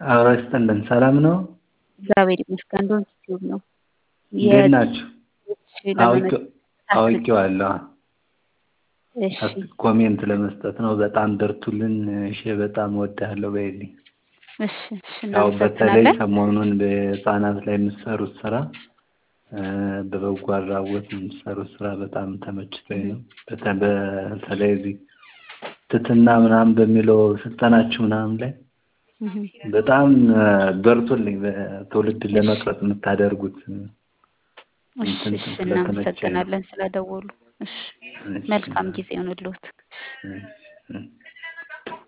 አብሮ ይስጥልን። ሰላም ነው? እግዚአብሔር ይመስገን። ዶንት ዩቲዩብ ነው። እንዴት ናችሁ? ለመመ- አውቄዋለሁ። እሺ ኮሜንት ለመስጠት ነው። በጣም በርቱልን። እሺ፣ በጣም እወድሃለሁ በይልኝ። እሺ እሺ ያው በተለይ እናመሰግናለን። ሰሞኑን በህፃናት ላይ የምትሰሩት ስራ እ በበጎ አድራጎት የምትሰሩት ስራ በጣም ተመችቶኝ ነው። በተ- በተለይ እዚህ ትትና ምናምን በሚለው ስልጠናችሁ ምናምን ላይ እህ በጣም እ በርቱልኝ። በትውልድ ለመቅረጽ የምታደርጉት እሺ እንትን እሺ ስለተመቸኝ ነው። እናመሰግናለን ስለደወሉ። እሺ መልካም ጊዜ ይሁንልዎት። እ እ